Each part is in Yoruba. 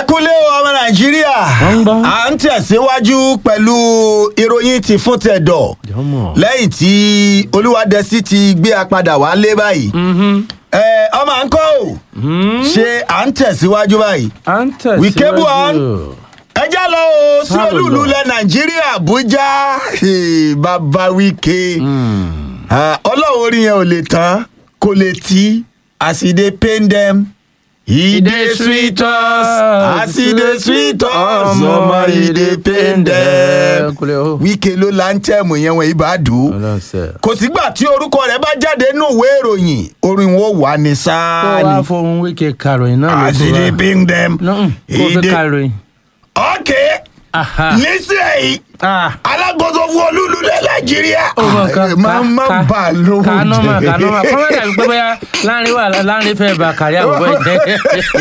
kúlé o ọmọ nàìjíríà Wọ́n ń gbọ́. à ń tẹ̀síwájú pẹ̀lú ìròyìn ti fún tẹ̀dọ̀ Jọmọ. lẹ́yìn tí olúwadẹ́sí ti gbé a padà wálé báyìí ẹ ọmọ à ń kọ́ ò ṣe à ń tẹ̀síwájú báyìí à ń tẹ̀síwájú. Wíkẹ́ Buhari. ẹ já lọ o sí Má lò olúùlú lọ. ilẹ̀ nàìjíríà àbújá Hey, bàbá wíkẹ́ Ah, ọlọ́run orí yẹn ò lè tán kò lè tí as e dey pain dem e dey sweet us as e dey sweet us ọmọ e dey pain dem Kúlẹ̀ o. wíkẹ́ ló láńtẹ̀mù yẹn wọ̀nyí bá dùn ọlọ́sẹ̀. kò sígbà tí orúkọ rẹ̀ bá jáde nínú ìwé ìròyìn orin wo wà ní kó sáà wá ni fohùn wíkẹ́ karòyìn náà ló as e dey pain dem kó e fi dey karòyìn. okay Aha. nísìnyí Ah. alákòóso fún olúlu ní nàìjíríà ó mọ nǹkan máa má bà á lówó ká nọ́mà ká nọ́mà kọ́mọ́ dàbí pé bóyá láàrin wà láàrin fẹ́ bá kárí àwòrán ìjẹ́.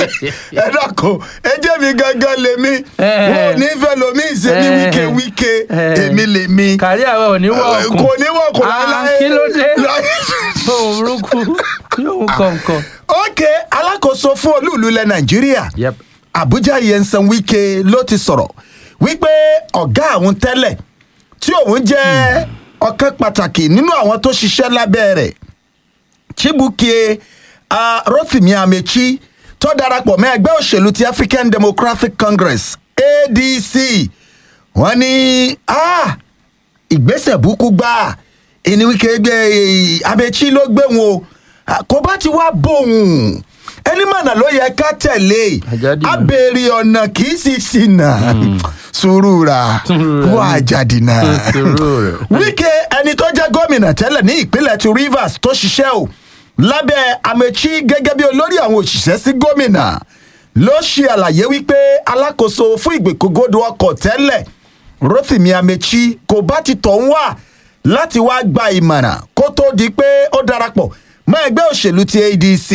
ẹ dàkọ ẹ jẹ́ mi gangan lèmi Eh. wọn ò ní fẹ́ lomi ìṣe ní Eh. wíkẹ́ wíkẹ́ Eh. èmi lèmi kárí àwọn ò ní wọ ọkùn. kò ní wọ́n kò Ah, láéláé kí ló dé? láé- ohun burúkú yóò kọ̀ọ̀kan. ok alákòóso fún olúlu ilẹ̀ nàìjíríà Yep. abuja yẹnsan wike ló ti sọ̀rọ̀ wípé ọ̀gá àwọn tẹ́lẹ̀ tí òun jẹ́ ọ̀kan pàtàkì nínú àwọn tó ṣiṣẹ́ lábẹ́ rẹ̀ chibuike uh, rotimi amechi tó darapọ̀ mọ́ ẹgbẹ́ òṣèlú ti african democratic congress adc wọ́n ní ah, ìgbésẹ̀ burúkú gbà ẹni wíkẹ́ gbé amechi ló gbé wọn o Ah, kò bá ti wá bóun ẹni mọ̀nà ló yẹ ká tẹ̀lé Àjàdí náà. abèrè ọ̀nà kì í sì ṣìnà sùúrù ra Sùúrù ra. wọ́n àjàdì náà Sùúrù rẹ̀. wíkẹ́ ẹni tó jẹ́ gómìnà tẹ́lẹ̀ ní ìpínlẹ̀ ti rivers tó ṣiṣẹ́ o lábẹ́ amechi gẹ́gẹ́ bí olórí àwọn òṣìṣẹ́ sí gómìnà ló ṣe àlàyé wípé alákòóso fún ìgbèkógódò ọkọ̀ tẹ́lẹ̀ rotimi amechi kò bá ti tọ̀ ń wà láti wá gba ìmọ̀ràn kó tó di pé ó darapọ̀ mọ́ ẹgbẹ́ òṣèlú ti adc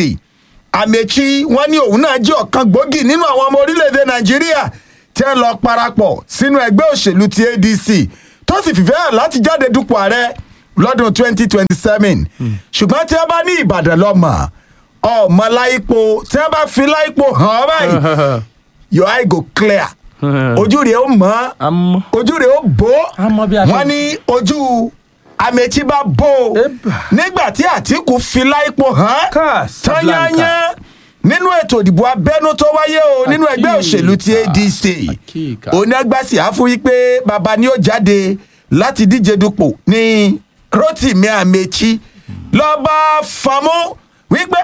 amechi wọn ní òun náà jẹ́ ọ̀kan gbòógì nínú àwọn ọmọ orílẹ̀-èdè nàìjíríà tí ẹ lọ parapọ̀ sínú ẹgbẹ́ òṣèlú ti adc tó sì fìfẹ́ hàn láti jáde dupò ààrẹ lọ́dún 2027 ṣùgbọ́n tí wọ́n bá ní ìbàdàn lọ́mọ ọmọ láìpo tí wọ́n bá fi láìpo hàn ọ́ báyìí your eye go clear ojú rẹ̀ ó mọ́ àmọ́. ojú rẹ̀ ó bó A mọ bí a ṣe- wọ́n ní ojú amechi bá bó o Eba. nígbà tí àtìkù fi láìpo hàn Casablanca. tányányán nínú ètò ìdìbò abẹ́nú tó wáyé o nínú ẹgbẹ́ òṣèlú ti adc Akíkà. onígbàsí àfún yí pé baba ni ó jáde láti díje dupò ní rotimi amechi lọ́ba fàmú wípé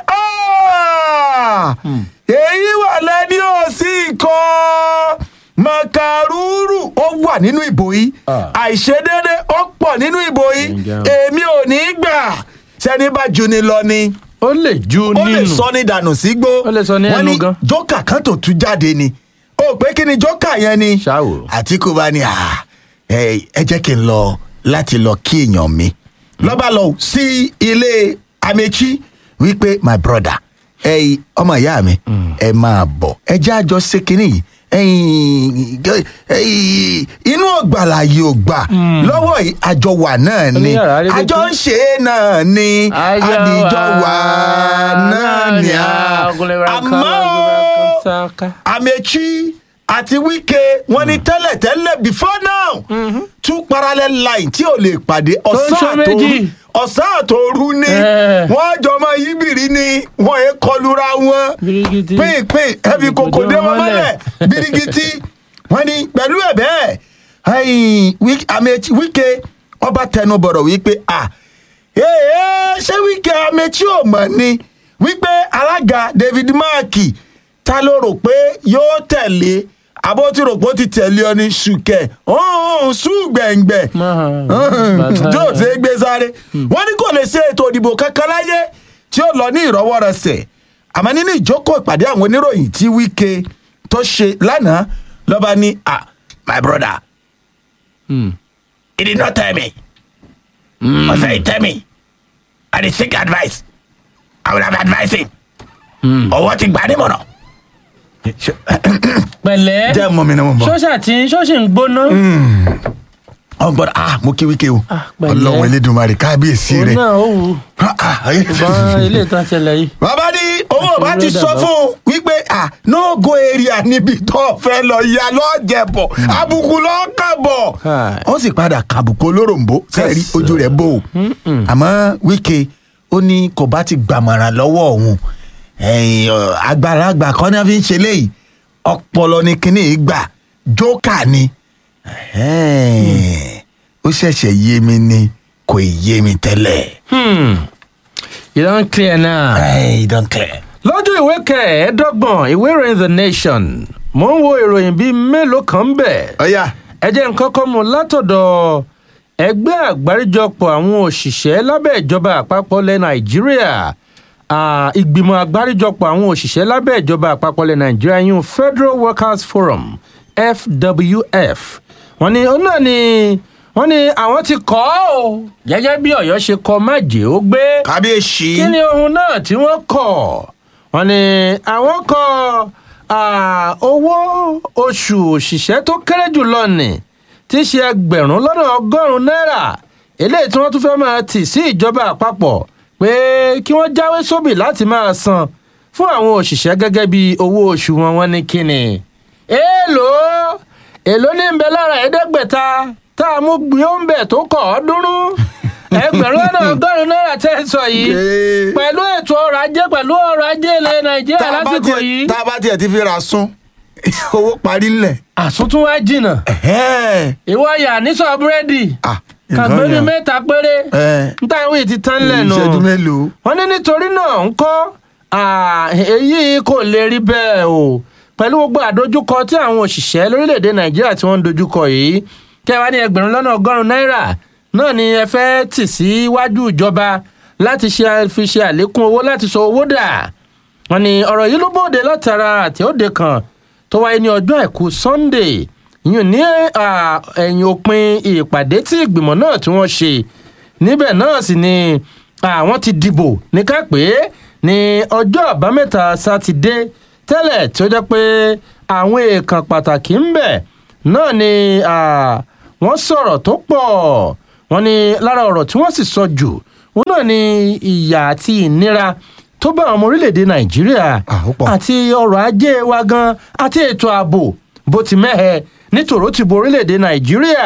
"Ah, èyí wà lẹ́ni ò sí ikọ̀ makaruru ó wà nínú ìbò yìí Ah. àìṣedéédé ó pọ̀ nínú ìbò yìí Ǹjẹ́ o? èmi ò ní gbà sẹ́ni bá ju ni lọ ni ó lè ju ó lè nínú. sọ ní dànù sígbó Ó lè sọ ní Wọ́n ẹnu gan. jókà kan tó tú jáde ni ó pé kí ni jókà yẹn ni Ṣáwò. àtìkù bá ní "Ah, ẹ ẹ jẹ́ kí n lọ láti lọ kí èèyàn mi lọ́ba lọ sí ilé amechi wípé my brother ẹ ọmọ ìyá mi ẹ máa bọ̀ ẹ jẹ́ àjọ ṣe kínní yìí ẹ̀yin ẹ̀yin, inú ọgbàlà yìí ò gbà lọ́wọ́ yìí àjọ wà náà ni Oníyàrá rí àjọ létí. ń ṣe é náà ni Àjọ àdìjọ wà wà náà ni a àmọ́ o, amechi àti wike wọn ní tẹ́lẹ̀tẹ́lẹ̀ before now two parallel line tí ò lè pàdé ń ọ̀sán ṣe àtòru méjì. ọ̀sán àtòru ni Eh. wọ́n jọ máa yí bìrì ni wọ́n yé kọlura wọn Birigiti. pínpín ẹbí kòkò dé wọn mọ́lẹ̀ birigiti wọ́n ní pẹ̀lú ẹ̀ bẹ́ẹ̀ ẹ̀yìn Wike- Amechi wike ọba tẹnu bọ̀rọ̀ wípé à ee ṣé wike amechi ò mọ̀ ni wípé alága david mark ta ló rò pé yóò tẹ̀lé àbó tí rò pé ó ti tẹ̀lé ọ ní ṣùkẹ́ ọ̀hún ṣùgbẹ̀ngbẹ̀ yóò ṣe é gbé sáré wọ́n ní kò lè ṣe ètò ìdìbò kankan láyé tí ó lọ ní ìrọwọ́rọsẹ̀ àmọ́ nínú ìjókòó ìpàdé àwọn oníròyìn tí wike tó ṣe lánàá lọ́ba ní ah my brother he did not tell me ọ̀sẹ̀ he tell me i dey seek advice i would have advised him ọwọ́ ti gbà á nímọ̀ràn. pẹ̀lẹ́ jẹ́ mọ́ mi náà mo mọ̀. ṣọ́ṣà tí ṣọ́ṣì ń gbóná. ọ̀n gbọ́dọ̀ ah mo kí wíkẹ́ o Ah, pẹ̀lẹ́. ọlọ́run elédùnmarè kábíyèsí òun rẹ̀. náà ó wù ú. Ah, ah, ayé- ṣùgbọ́n ilé ìtàn ṣẹlẹ̀ yìí. bàbá ní owó bá ti sọ fún un wípé ah no go area níbi tó fẹ́ lọ ya lọ́jẹ̀bọ̀ àbùkù lọ́ọ́ kàbọ̀ Hi. ó sì padà kàbùkù olóròǹbó sẹ́ẹ̀rí Yes. ojú rẹ̀ bò ó àmọ́ wíkẹ́ ó ní kò bá ti gbàmọ̀ràn lọ́wọ́ òun ẹ̀yìn, ọ̀, àgbàlagbà kan náà fi ń ṣe léyìí ọpọlọ ni kinní yìí gbà jókà ni Ẹ̀hẹ́n, ó ṣẹ̀ṣẹ̀ yé mi ni kò ì yé mi tẹ́lẹ̀. Hmm. you don clear now. Ẹ̀, don clear. lọ́jọ́ ìwé kẹẹ̀ẹ́dọ́gbọ̀n ìwé ìròyìn the nation mò ń wo ìròyìn bíi mélòó kan bẹ̀. ọ̀ya ẹ jẹ́ nǹkan kan mú látọ̀dọ̀ ẹgbẹ́ àgbáríjọpọ̀ àwọn òṣìṣẹ́ lábẹ́ ìjọba àpapọ̀ ilẹ̀ nàìjíríà Ah, ìgbìmọ̀ àgbáríjọpọ̀ àwọn òṣìṣẹ́ lábẹ́ ìjọba àpapọ̀ ilẹ̀ nàìjíríà yún federal workers forum fwf wọ́n ní òun náà ni wọ́n ní àwọn ti kọ́ ọ́ gẹ́gẹ́ bí ọ̀yọ́ ṣe kọ́ májèé ó gbé kábíyèsí. kí ni ohun náà tí wọ́n kọ̀ wọ́n ní àwọn kọ ah, owó oṣù òṣìṣẹ́ tó kéré jù lọ nì tí í ṣe ẹgbẹ̀rún lọ́nà ọgọ́rùn-ún náírà eléyìí tí wọ́n tún fẹ́ máa tì sí ìjọba àpapọ̀ pé kí wọ́n jáwé sóbì láti máa san fún àwọn òṣìṣẹ́ gẹ́gẹ́ bí owó oṣù wọn wọ́n ní kíni. èèlò èèlò ní ń bẹ lára ẹ̀ẹ́dẹ́gbẹ̀ta tá a mú gbìyànjẹ tó kọ̀ ọ́ dúró ẹgbẹ̀rún lọ́nà ọgọ́rùn-ún náírà tẹ́ ń sọ yìí Ee. pẹ̀lú ètò ọrọ̀ ajé pẹ̀lú ọrọ̀ ajé ilẹ̀ nàìjíríà tá a bá lásìkò tiẹ̀- yìí tá a bá tiẹ̀ ti fi ra sún owó parí ńlẹ̀. àsùntún wá jìnnà Ẹ̀hẹ́n. ìwọ yà nísọ búrẹ́dì Ah, kàgbé ní nǹkan yẹn. mẹ́ta péré Ẹ̀. níta ìwé ti tán lẹ́nu ìṣẹ́jú mélòó. wọ́n ní nítorí náà ń kọ́ èyí kò lè rí bẹ́ẹ̀ o pẹ̀lú gbogbo àdójúkọ tí àwọn òṣìṣẹ́ lórílẹ̀‐èdè nàìjíríà tí wọ́n ń dojúkọ yìí kẹwàá ní ẹgbẹ̀rún lọ́nà ọgọ́rùn-ún náírà náà ni ẹ fẹ́ tì síwájú ìjọba láti ṣe fi ṣe àlékún owó láti sọ owó dà wọ́n ní ọ̀rọ̀ yìí ló bòde látara àtẹ̀òde kan tó wáyé ní ọjọ́ àìkú sunday ìyún ní à, ẹ̀yìn òpin ìpàdé tí ìgbìmọ̀ náà tí wọ́n ṣe níbẹ̀ náà sì ni àwọn ti dìbò ní ká pé ní ọjọ́ àbámẹ́ta sátidé tẹ́lẹ̀ tí ó jẹ́ pé àwọn èèkàn pàtàkì ń bẹ̀ náà ni à, wọ́n sọ̀rọ̀ tó pọ̀ wọ́n ní lára ọ̀rọ̀ tí wọ́n sì sọ jù òun náà ni ìyà àti ìnira tó bá àwọn ọmọ orílẹ̀-èdè nàìjíríà Ah, ó pọ̀. àti ọrọ̀ ajé wa gan àti ètò ààbò bó ti mẹ́hẹ nítorò ti bo orílẹ̀-èdè nàìjíríà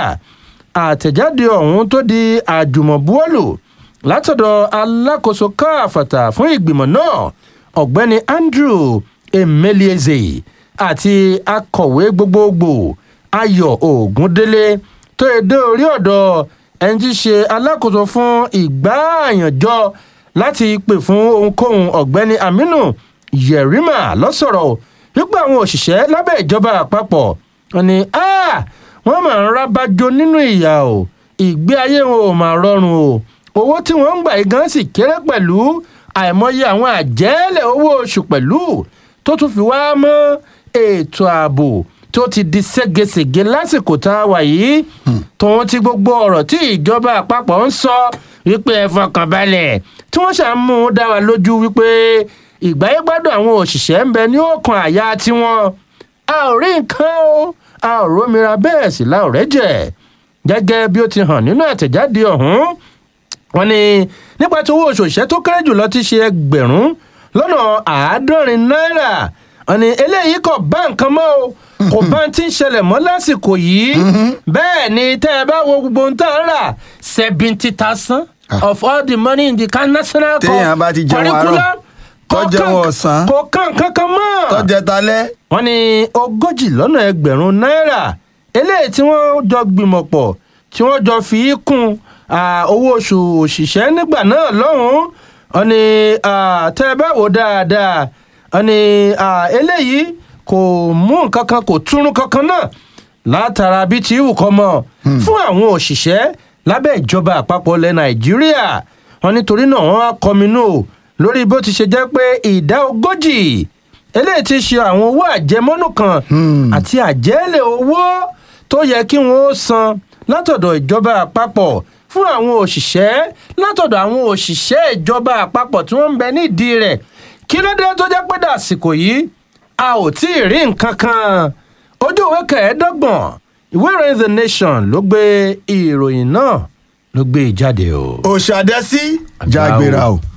àtẹ̀jáde ọ̀hún tó di àjùmọ̀buwọ́lù látọ̀dọ̀ alákòóso káàfàtà fún ìgbìmọ̀ náà ọ̀gbẹ́ni andrew emelieze àti akọ̀wé gbogbogbò ayọ̀ ògúndélé tó yẹ dé orí ọ̀dọ̀ ẹni tí í ṣe alákòóso fún ìgbààyànjọ láti pè fún ohunkóhun ọ̀gbẹ́ni aminu yerima lọ́sọ̀rọ̀ wípé àwọn òṣìṣẹ́ lábẹ́ ìjọba àpapọ̀ wọn ni "Ah, wọ́n máa ń rábàjọ nínú ìyà o ìgbé ayé wọn ò máa rọrùn o owó tí wọ́n ń gbà yìí gan sì kéré pẹ̀lú àìmọye àwọn àjẹ́lẹ̀ owó oṣù pẹ̀lú tó tún fi wá mọ́ ètò ààbò tó ti di ségesège lásìkò tá a wà yìí tòun ti gbogbo ọ̀rọ̀ tí ìjọba àpapọ̀ ń sọ wípé ẹ fọkàn balẹ̀ tí wọ́n ṣàmú dá wa lójú wípé ìgbáyégbádùn àwọn òṣìṣẹ́ ń bẹ ní òkan àyà tiwọn a ò rí nǹkan o a ò rómìnira bẹ́ẹ̀ sì la ò rẹ́jẹ̀ gẹ́gẹ́ bí ó ti hàn nínú àtẹ̀jáde ọ̀hún wọ́n ní nípa tí owó oṣù òṣìṣẹ́ tó kéré jùlọ ti ṣe ẹgbẹ̀rún lọ́nà àádọ́rin náírà wọ́n ní eléyìí kò bá nǹkan mọ́ o kò bá ti ń ṣẹlẹ̀ mọ́ lásìkò yìí bẹ́ẹ̀ ni tẹ́ ẹ bá wo gbogbo ohun tá a rà seventy thousand of all the money in the can national co- Téèyàn bá ti jẹun àárọ̀, curriculum tó kò jẹun kàn- ọ̀sán, kò kàn kankan mọ́ tọ́jẹ́ talẹ́. wọ́n ní ogójì lọ́nà ẹgbẹ̀rún náírà eléyìí tí wọ́n jọ gbìmọ̀ pọ̀ tí wọ́n jọ fi í kún ah, owó oṣù òṣìṣẹ́ nígbà náà lọ́hùn-ún wọ́n ní ah, tẹ́ ẹ bá wò dáadáa wọ́n ní ah, eléyìí kò mú nǹkan kan kò túrún kankan náà látara bí ti wù kọ́ mọ́ fún àwọn òṣìṣẹ́ lábẹ́ ìjọba àpapọ̀ ilẹ̀ nàìjíríà wọ́n nítorí náà wọ́n á kọminú o lórí bó ti ṣe jẹ́ pé ìdá ogójì eléyìí ti ṣe àwọn owó àjẹmọ́nú kan àti àjẹ́lẹ̀ owó tó yẹ kí wọ́n ó san látọ̀dọ̀ ìjọba àpapọ̀ fún àwọn òṣìṣẹ́ látọ̀dọ̀ àwọn òṣìṣẹ́ ìjọba àpapọ̀ tí wọ́n ń bẹ nídìí rẹ̀ kí ló dé tó jẹ́ pé dàsìkò yìí a ò tí ì rí nǹkan kan ojú ìwé kẹẹ̀ẹ́dọ́gbọ̀n ìwé ìròyìn the nation ló gbé ìròyìn náà ló gbé e jáde o. òṣàdẹ́sí jágbéra o.